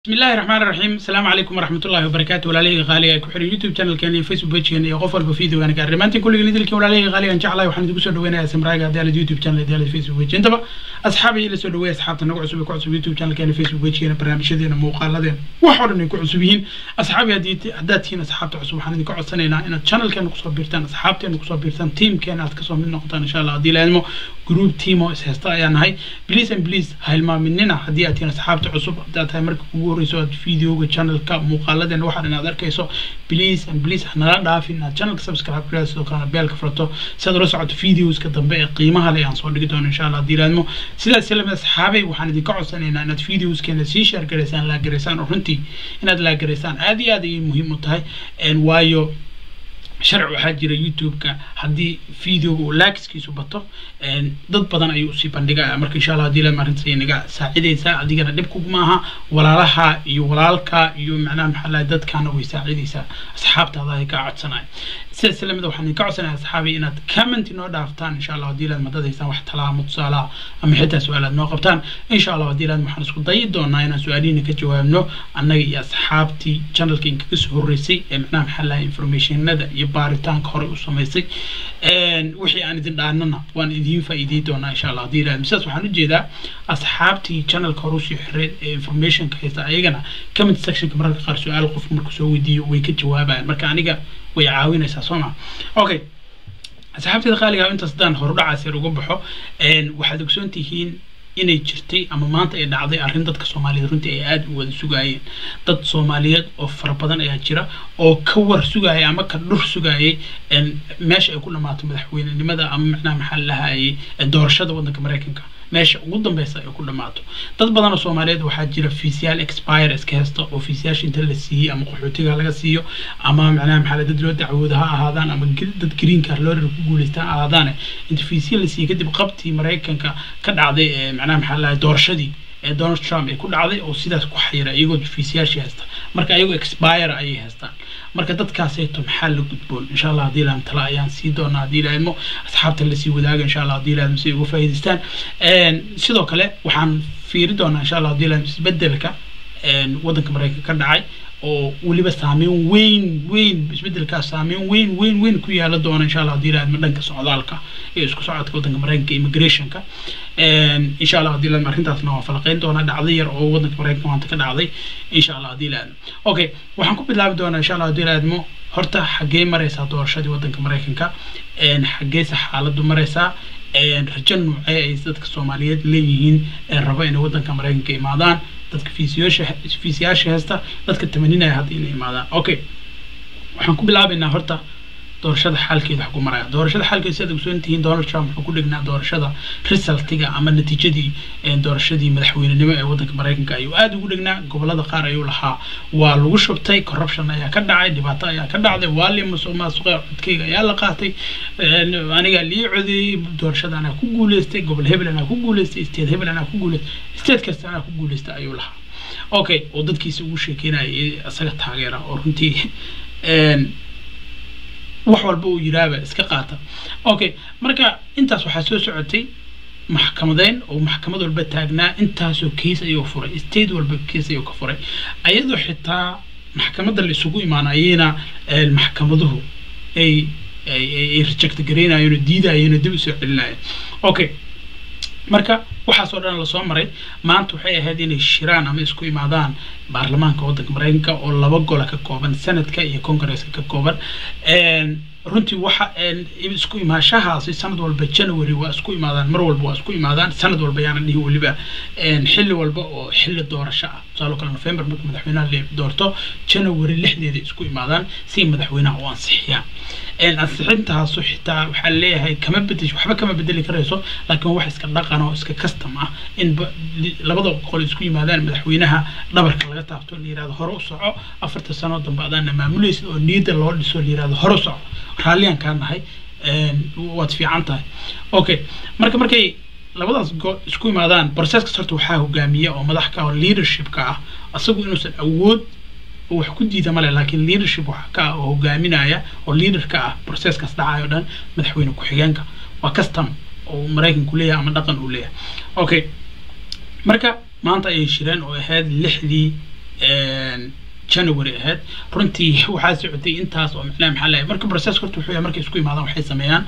بسم الله الرحمن الرحيم السلام عليكم ورحمة الله وبركاته وعليه غالي ku xiran youtube channelkeena iyo facebook pagekeena iyo qof walba videogan gaar dhamaantiin kulligiin idilkiin walaalihii qaaligan jeclahay waxaan idinku soo dhaweynayaa samraaga haddii aalad youtube channel haddii aalad facebook page intaba asxaabay ila soo dhaweeya asxaabta nagu cusub ee ku cusub youtube channelkeena facebook pagekeena barnaamijyadeena muuqaaladeena wax oo dhan ay ku cusub yihiin asxaabi haddii haddaad tihiin asxaabta cusub waxaan idinka codsanaynaa inaad channelkeena kusoo biirtaan asxaabteena kusoo biirtaan teamkeena aad kasoo mid noqotaan insha allah haddii laadmo group team oo is haysta ayaa nahay please and please ha hilmaaminina haddii aad tihiin asxaabta cusub haddaad tahay marka ugu horeyso aad videoga channelka muuqaaladeena waxaa inaad arkayso please and please hanala dhaafin inaad channelka subscribe kula sidoo kalena beelka furato si aad ula socoto videoska dambe ee qiimaha leh aan soo dhigi doono insha allah haddii laadmo sidaas lamid asxaabay waxaan idinka codsanaynaa inaad videoskeena sii share garaysaan laagaraysaan oo runtii inaad laagaraysaan aad iyo aad ayay muhiim u tahay waayo sharci waxaa jira youtube-ka haddii videoga uu lakiskiisu bato dad badan ayuu usii bandhigaya marka insha allah hadii lama arrintas naga saacidaysaa adigana dhib kuguma aha walaalaha iyo walaalka iyo macnaha maxaa lahay dadkana way saacidaysaa asxaabtaada ay kaa codsanaya sidaas lamid waxaan idinka codsanaya asxaabi inaad comment inoo dhaaftaan insha allah hadii laad madad haysaan wax talaa ama tusaalaha ama xitaa su-aalaad noo qabtaan insha allah hadii laad waxaan isku dayi doonaa inaan su-aalihiina ka jawaabno annaga iyo asxaabtii channelka inkaga soo horreysay ee macnaha maxaa lahay informationada iyo baaritaanka hore u samaysay wixii aan idin dhaanana waan idiin faa'iidey doonaa insha allah hadii laad sidaas waxaan ujeedaa asxaabtii channelka hore usii xireed ee informationka haysta ayagana comment sectionka mararka qaar su-aal qof markuu soo weydiiyo way ka jawaabayaan marka aniga way caawinaysaa soo ma okay asxaabteeda qaaliga intaas haddaan horudhacaas yar uga baxo waxaad ogsoon tihiin inay jirtay ama maanta ay dhacday arrin dadka soomaaliyeed runtii ay aada u wada sugaayeen dad soomaaliyeed oo fara badan ayaa jira oo ka war sugaayay ama ka dhur sugaayay meesha ay ku dhamaato madaxweynenimada ama macnaha maxaa lahayay doorashada waddanka maraykanka meesha ugu dambeysa ay ku dhamaato dad badan oo soomaaliyeed waxaa jira fiisyaal expire iska hesta oo fiisyaasha inta la siiyey ama qaxootiga laga siiyo ama macnaha maxaa dad loo dacwooda ha ahaadaan ama dad green card loo ku guuleystaan ha ahaadaane inta fiisya la siiyey kadib qabtii maraykanka ka dhacday ee macnaha maxaa lahay doorashadii ee donald trump ay ku dhacday oo sidaas ku xayira iyagoo fiisyaashii haysta marka iyagoo expire ayay haystaan marka dadkaasayto maxaa la gudboon insha allah haddii laam tala ayaan sii doonaa haddii laadmo asxaabta lasii wadaaga insha allah haddii laadmo si ay uga faa'iidaystaan sidoo kale waxaan fiiri doonaa insha allah haddii laadmo isbedelka waddanka maraykanka ka dhacay oo weliba saameyn weyn weyn isbedelkaas saameyn weyn weyn weyn ku yaala doona insha allah haddii laadmo dhanka socdaalka iyo isku socodka waddanka maraykanka immigrationka insha allah haddii laadmo arrintaasna waan falaqeyn doonaa dhacday yar oo waddanka maraykanka maanta ka dhacday insha allah haddii laadmo okay waxaan ku bilaabi doonaa insha allah haddii laadmo horta xaggee maraysaa doorashadii waddanka maraykanka xaggeese xaaladdu maraysaa rajo noocee ay dadka soomaaliyeed leeyihiin ee raba inay waddanka maraykanka imaadaan dadka fiisiyaasha fiisiyaasha haysta dadka tamaninaya hadda inay imaadaan okay waxaan ku bilaabaynaa horta doorashada xaalkeeda wax ku maraya doorashada xaalkeeda sidaad ogsoon tihiin donald trump wuxuu ku dhignaa doorashada resultiga ama natiijadii doorashadii madaxweynenimo ee waddanka maraykanka ayuu aada ugu dhignaa gobolada qaar ayuu lahaa waa lagu shubtay corruption ayaa ka dhacay dhibaato ayaa ka dhacday waa li musuq maasuqe codkeyga ayaa la qaatay anigaa lii codeeyey doorashada anaa ku guuleystay gobol hebel anaa ku guuleystay state hebel anaa ku guuleystay state kasta anaa ku guuleystay ayuu lahaa okay oo dadkiisa ugu sheekeynayay isaga taageera oo runtii wax walba uu yiraaba iska qaata okay marka intaas waxaa soo socotay maxkamadeyn oo maxkamad walba taagnaa intaasoo case ayuu furay state walba case ayuu ka furay ayadoo xitaa maxkamadda la isugu imaanayena maxkamaduhu ay ay reject garaynayeen oo diidayeen oo dib usoo celinayeen okay marka waxaas oo dhan lasoo maray maanta waxay ahayd inay shiraan ama isku imaadaan baarlamaanka waddanka maraykanka oo laba gola ka kooban senadka iyo congresska ka kooban runtii waxa isku imaashahaasi sanad walba january waa isku imaadaan mar walba waa isku imaadaan sanad walba yaana dhihi weliba xilli walba oo xilli doorasho ah tusaalo kale november marka madaxweynaha la doorto january lixdeeda isku imaadaan si madaxweynaha u ansixiyaan ansixintaasu xitaa waxaa leeyahay kama bedesho waxba kama bedeli karayso laakiin wax iska dhaqan oo iska custom ah in labada qol isku yimaadaan madaxweynaha dhabarka laga taabto la yirahdo hore u soco afarta sano dambe adaana maamulaysid oo niyadda loo dhiso la yirahdo hore u soco raalliyaan kaa nahay waad fiican tahay okay marka markay labadaas go isku imaadaan processkaas horta waxaa hogaamiya oo madax ka oo leadershipka ah asagu inuusan awood wax ku diida male laakiin leadership waxa ka ah oo hogaaminaya oo leader ka ah processkaas dhacayo dhan madaxweyne ku-xigeenka waa custom oo maraykanku leeyahay ama dhaqan uu leeyahay okay marka maanta ayay shireen oo ahayd lixdii january ahayd runtii waxaa socotay intaas oo macnaha maxaa lahay marka process horta wuxuu yahay markay isku imaadaan waxay sameeyaan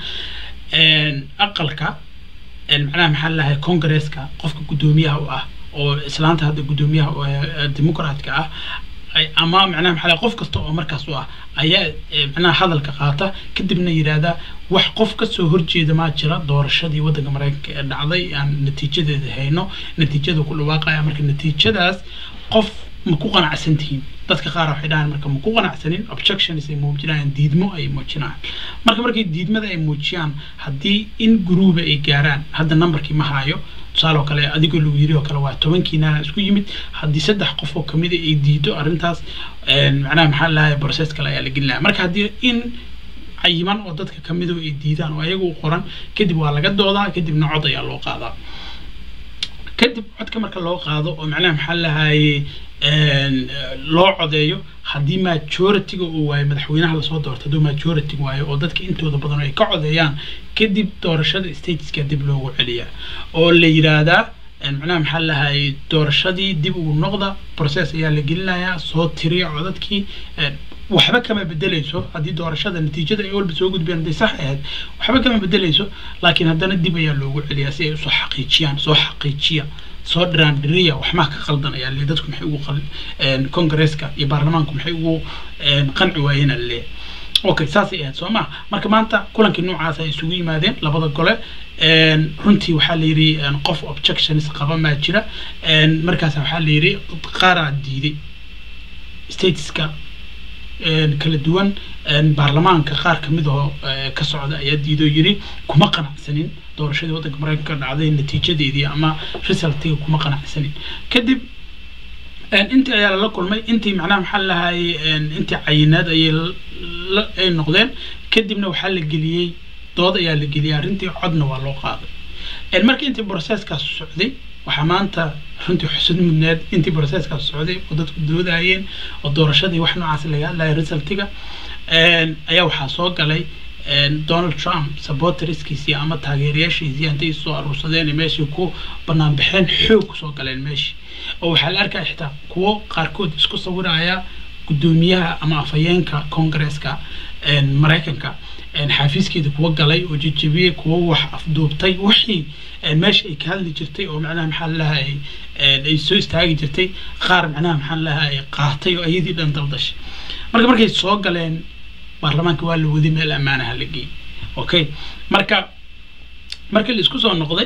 aqalka macnaha maxaa lahay congresska qofka guddoomiyaha u ah oo islaanta hadda guddoomiyaha democratka ah ama macnaha maxaa qof kasta oo markaas u ah ayaa macnaha hadalka qaata kadibna yidhaahda wax qof kasoo horjeeda maa jira doorashadii waddanka maraykanka ee dhacday aan natiijadeeda hayno natiijada ku dhawaaqaya marka natiijadaas qof ma ku qanacsan tihiin dadka qaar waxay dhahaan marka ma ku qanacsanin objections ay muujinayaan diidmo ay muujinayaan marka markay diidmada ay muujiyaan haddii in guruuba ay gaaraan hadda numberkii ma haayo tusaale oo kale adigoo lagu yiri oo kale waa tobankiinana isku yimid haddii saddex qof oo kamida ay diido arrintaas macnaha maxaa lahay process kale ayaa la gelinaya marka haddii in cayiman oo dadka kamido ay diidaan oo ayaga u qoran kadib waa laga doodaa kadibna cod ayaa loo qaadaa kadib codka marka loo qaado oo macnaha maxaa lahaye loo codeeyo haddii majority-ga uu waayo madaxweynaha lasoo doorto hadduu majority waayo oo dadka intooda badan ay ka codeeyaan kadib doorashada stateska dib loogu celiyaa oo la yidhaahdaa macnaha maxaa lahaye doorashadii dib ugu noqda process ayaa la gelinayaa soo tiriya codadkii waxba kama bedeleyso haddii doorashada natiijada ay walba soo gudbeen hadday sax ahayd waxba kama bedeleyso laakiin haddana dib ayaa loogu celiyaa si ay usoo xaqiijiyaan soo xaqiijiya soo dhiraan dhiriya waxmaa ka qaldan ayaa le dadku maxay ugu congresska iyo baarlamaanku maxay ugu qanci waayeen aa leeyahay okay saasay ahayd soo maa marka maanta kulankii noocaas ay isugu yimaadeen labada gole runtii waxaa la yidhi qof objections qaba maa jira markaas waxaa la yidhi qaaraa diiday stateska kala duwan baarlamaanka qaar kamid oo ka socda ayaa diidoo yiri kuma qanacsanin doorashadii waddanka maraykanka dhacday natiijadeedii ama resultiga kuma qanacsanin kadib intii ayaa lala kulmay intii macnaha maxaa lahaye intii cayinaad ayay ay noqdeen kadibna waxaa la geliyey dood ayaa la geliyey arrintii codna waa loo qaaday marka intii processkaas socday waxaa maanta runtii xusud mudneed intii processkaas socday oo dadku doodayeen oo doorashadii wax noocaas laga hadlaya resultiga ayaa waxaa soo galay donald trump supporterskiisii ama taageerayaashiisii intay soo aruursadeen meeshii ku banaan baxeen xoog kusoo galeen meeshii oo waxaa la arkaya xitaa kuwo qaarkood isku sawiraya guddoomiyaha ama afhayeenka congresska maraykanka xafiiskeeda kuwa galay oo jejebiyey kuwa wax afduubtay wixii meesha ay ka hadli jirtay oo macnaha maxaa lahay ay soo istaagi jirtay qaar macnaha maxaa lahay qaatay oo ayadii dhan dabdashay marka markay soo galeen baarlamaanka waa la waday meel ammaanaha la geeyey okay marka markii la isku soo noqday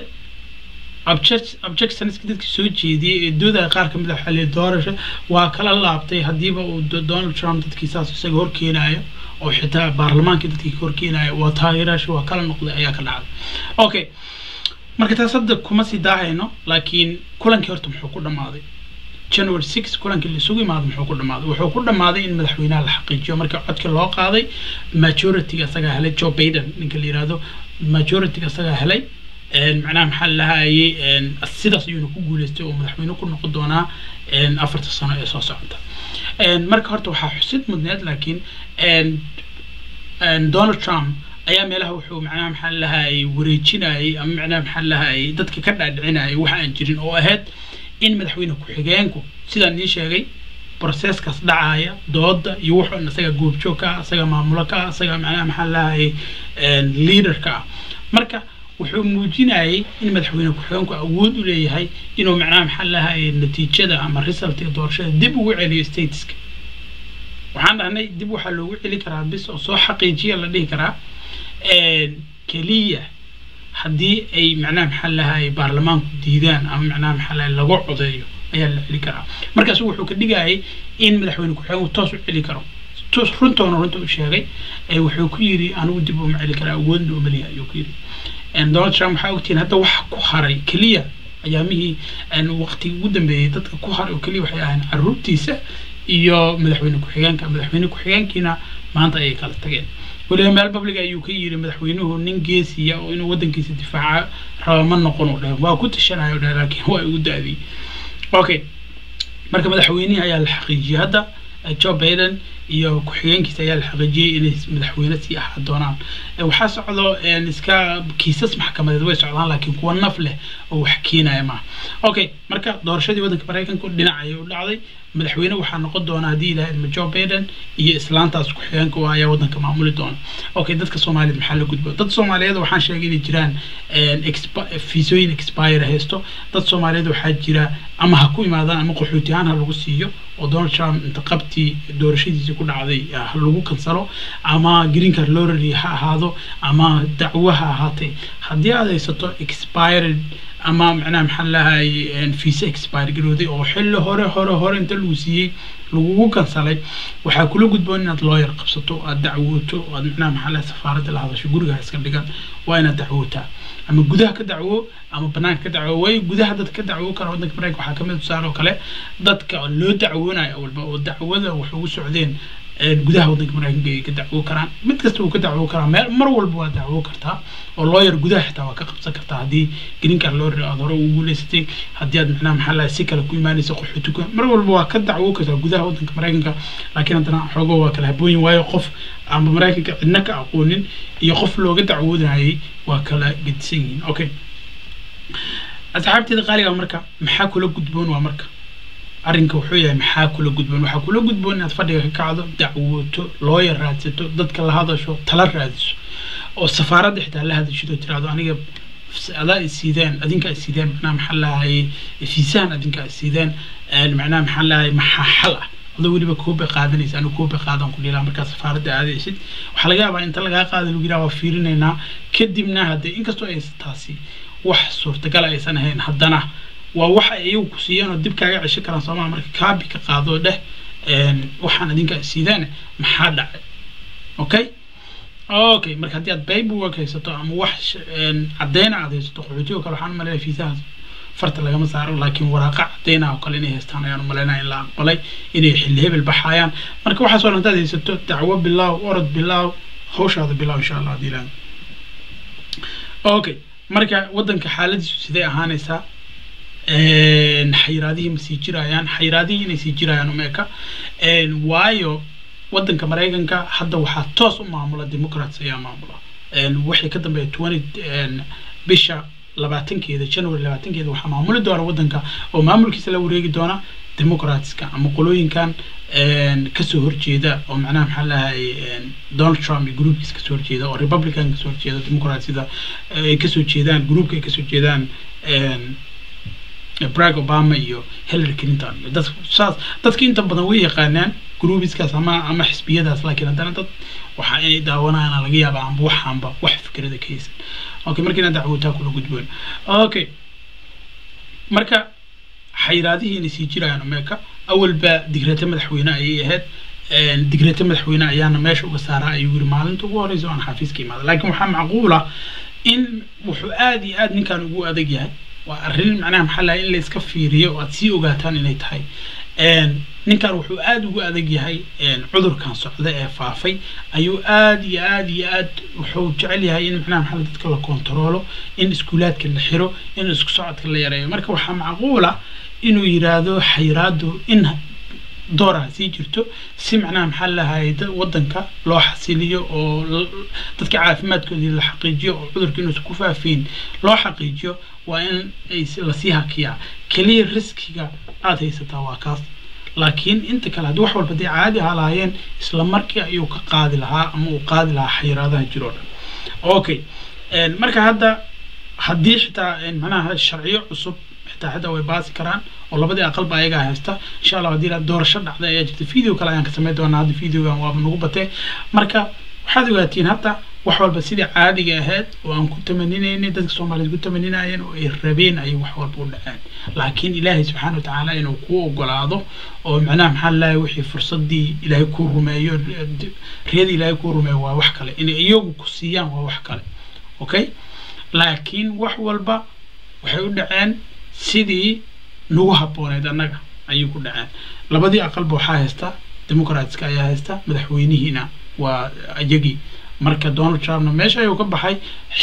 objectionska dadkii soo jeediyey ee doodaya qaar kamid a waxaa la doorasho waa kala laabtay haddiiba uu donald trump dadkii saas isaga horkeenayo oo xitaa baarlamaankii dadkii ka horkeenayo waa taageeraashi waa kala noqday ayaa ka dhacday okay marka taas hadda kuma sii daahayno laakiin kulankii horta muxuu ku dhammaaday january six kulankii la isugu imaado muxuu ku dhammaaday wuxuu ku dhammaaday in madaxweynaha la xaqiijiyo marka codka loo qaaday majorityga isagaa helay joe baiden ninka la yihahdo majorityga isagaa helay macnaha maxaa lahayay sidaas ayuuna ku guuleystay oo madaxweyne ku noqon doonaa afarta sano ee soo socota marka horta waxaa xusid mudneed laakiin donald trump ayaa meelaha wuxuu macnaha maxaa lahayay wareejinayay ama macnaha maxaa lahayay dadka ka dhaadhicinayay wax aan jirin oo ahayd in madaxweyne ku-xigeenku sidaan ii sheegay processkaas dhacaya dooda iyo wuxuu isaga goobjoog ka ah isaga maamulo ka ah isaga macnaha maxaa lahayay leaderka ah marka wuxuu muujinayay in madaxweyne ku-xigeenku awood u leeyahay inuu macnaha maxaa lahayay natiijada ama result ee doorashada dib ugu celiyo stateska waxaan dhahnay dib waxaa loogu celi karaa bis oo soo xaqiijiya la dhihi karaa keliya haddii ay macnaha maxaa lahayay baarlamaanku diidaan ama macnaha maxaa lahay lagu codeeyo ayaa la celi karaa markaas wuxuu ka dhigayay in madaxweyne ku-xigeenku toos u celi karo toos runtoona runta u sheegay wuxuu ku yiri anigu dib uma celi karaa awoodna umaliya ayuu ku yiri donald trump waxaa ogtihiin hadda waxa ku haray keliya ayaamihii waqtigii ugu dambeeyey dadka ku haray oo keliya waxay ahayn caruurtiisa iyo madaxweyne ku-xigeenka madaxweyne ku-xigeenkiina maanta ayay kala tageen weliba meel public ayuu ka yiri madaxweynuhu nin geesiya oo inuu waddankiisa difaaca raba ma noqon u dheh waa ku tashanayo dheh laakiin waa igu daadiyey okay marka madaxweynihii ayaa la xaqiijiyey hadda joe baiden iyo ku-xigeenkiisa ayaa la xaqiijiyey inay madaxweyne sii ahaa doonaan waxaa socdo iska kiisas maxkamadeed way socdaan laakiin kuwa naf leh oo wax keenaya maaha okay marka doorashadii waddanka maraykanka dhinac ayay u dhacday madaxweyne waxaa noqon doona haddii ilahay idmo joe biden iyo islaantaas ku-xigeenka oo ayaa waddanka maamuli doona okay dadka soomaaliyeed maxaa la gudbo dad soomaaliyeed waxaan sheegay inay jiraan fiisooyin expire haysto dad soomaaliyeed waxaa jira ama ha ku imaadaan ama qaxooti ahaan ha lagu siiyo oo donald trump inta qabtii doorashadiisii ku dhacday ha lagu kansalo ama green card lorary ha ahaado ama dacwo ha ahaatay haddii aad haysato expired ama macnaha maxaa lahay visa expire garooday oo xilli hore hore hore inta lagu siiyey lagugu kansalay waxaa kula gudboon inaad lawyer qabsato aad dacwooto aad macnaha maxaa lahay safaaradda la hadasho guriga iska dhigan waa inaad dacwootaa ama gudaha ka dacwo ama banaanka ka dacwo way gudaha dadka ka dacwo kara waddanka mareykanka waxaa kamid tusaale oo kale dadka loo dacwoonayo walba oo dacwada wax ugu socdeen gudaha waddanka mareykanka ay ka dacwo karaan mid kasta uu ka dacwo karaa meel mar walba waa dacwo kartaa oo lawyer gudaha xitaa waa ka qabsan kartaa haddii green card lawyer aad hore ugu guuleysatay haddii aad macnaha maxaa lahay si kale ku imaanaysa qaxooti ku mar walba waa ka dacwo kartaa gudaha waddanka mareykanka laakiin haddana xoogo waa kala habooyin waayo qof ama mareykanka cidna ka aqoonin iyo qof looga dacwoodayay waa kala gedisan yihiin okay asxaabteeda qaaliga marka maxaa kula gudboon waa marka arrinka wuxuu yahay maxaa kula gudboon waxaa kula gudboon inaad fadhiga ka kacdo dacwooto looyar raadsato dadka la hadasho tala raadiso oo safaaradda xitaa la hadashid oo tiraahdo aniga adaa isiideen adinka isiideen macnaha maxaa lahaye fiisahan adinka isiideen macnaha maxaa lahaye maxaa xal ah adoo weliba koobe qaadanaysa anigu koobe qaadan ku dhilaa markaa safaaradda aadaysid waxaa laga yaabaa inta lagaa qaada lagu yidhaha waa fiirinaynaa kadibna haddee inkastoo ay taasi wax suurtagal aysan ahayn haddana waa waxa iyagu ku siiyeen oo dib kaaga cesho karaan soomaa marka kaabi ka qaadoo dheh waxaan adinka siideen maxaa dhacay okay okay marka haddii aad paperwork haysato ama wax cadeyna aad haysato qaxootigo kale waxaan umaleynaya fiisahaas farta lagama saaro laakiin waraaqa cadeyna oo kale inay haystaan ayaan umaleynaya in la aqbalay inay xilli hebel baxayaan marka waxaasoo dhan hadaad haysato dacwo bilaaw orod bilaaw hawshaada bilaaw insha allah haddii ilaah okay marka waddanka xaaladiisu sidee ahaanaysaa xayiraadihii ma sii jirayaan xayiraadihii inay sii jirayaan umeeka waayo waddanka maraykanka hadda waxaa toos u maamula democrats ayaa maamula wixii ka dambeeya twenty bisha labaatankeeda january labaatankeeda waxaa maamuli doona waddanka oo maamulkiisa la wareegi doona democratska ama qolooyinkan kasoo horjeeda oo macnaha maxaa lahay donald trump iyo groupkiisa kasoo horjeeda oo republican kasoo horjeeda democratsida ay kasoo jeedaan groupka ay kasoo jeedaan barack obama iyo hillary clinton iyo dad saas dadka inta badan way yaqaanaan groupiskaas ama ama xisbiyadaas laakiin haddana dad waxaa inay daawanayaan laga yaaba amba waxaanba wax fikrada ka haysan okay marka inaad dacwootaa kula gudboon okay marka xayiraadihii inay sii jirayaan ameerika awalba digrata madaxweyne ayay ahayd digrata madaxweyne ayaana meesha uga saaraa ayuu yiri maalinta ugu horeysa aan xafiiska imaada laakiin waxaa macquula in wuxuu aada iyo aada ninkan ugu adag yahay waa arrin macnaha maxaa lahay in la iska fiiriyo oo aad sii ogaataan inay tahay ninkan wuxuu aada ugu adag yahay cudurkan socda ee faafay ayuu aada iyo aada iyo aad wuxuu jecel yahay in macnaha maxaa dadka la kontaroolo in iskuulaadka la xiro in isku socodka la yareeyo marka waxaa macquula inuu yiraahdo xayiraadu in dooraha sii jirto si macnaha maxaa lahay wadanka loo xasiliyo oo dadka caafimaadkoodii la xaqiijiyo oo cudurka inuusan ku faafiin loo xaqiijiyo waa in lasii hakiyaa keliya riskiga aada haysataa waa kaas laakiin inta kale haddii wax walba dee caadi ahaa lahaayeen isla markii ayuu ka qaadi lahaa ama uu qaadi lahaa xayiraadaha jiroo dhan okay marka hadda haddii xitaa macnaha sharciyo cusub xitaa xitaa way baasi karaan oo labadii aqalba ayagaa haysta insha allah haddii doorasho dhacday ayaa jirta video kale ayaan ka samayn doonaa hadda videogan waaba nagu batee marka waxaad ogaatiin hadda wax walba sidii caadiga ahayd oo aan ku tamaninaynay dadka soomaaliyeed ku tamaninayeen oo ay rabeen ayay wax walba u dhaceen laakiin ilaahay subxaana watacaala inuu kuu ogolaado oo macnaha maxaa lalahay wixii fursadii ilaahay kuu rumeeyo riyadii ilaahay kuu rumeeyo waa wax kale inay iyagu ku siiyaan waa wax kale okay laakiin wax walba waxay u dhaceen sidii nagu habbooneyd annaga ayay ku dhaceen labadii aqalba waxaa haysta democratska ayaa haysta madaxweynihiina waa iyagii marka donald trumpna meesha ayuu ka baxay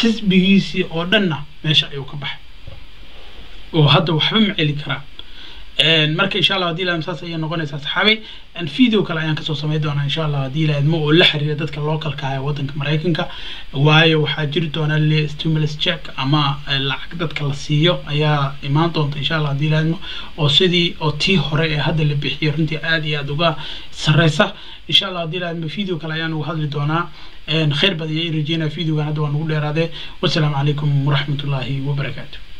xisbigiisii oo dhanna meesha ayuu ka baxay oo hadda waxba ma celi karaan marka insha allah hadii laadmo saas ayay noqonaysaa saxaabay video kale ayaan kasoo samey doonaa insha allah hadii laadmo oo la xiriira dadka localka ah ee wadanka maraykanka waayo waxaa jiri doona le stimulus check ama lacag dadka la siiyo ayaa imaan doonta insha allah hadii laadmo oo sidii oo tii hore ee hadda la bixiyo runtii aad iyo aad uga sareysa insha allah hadii laadmo video kale ayaan uga hadli doonaa khayr badan iyo rajeynaya videogan hadda waa nagu dheeraadee wasalaamu calaykum waraxmatullaahi wabarakaatu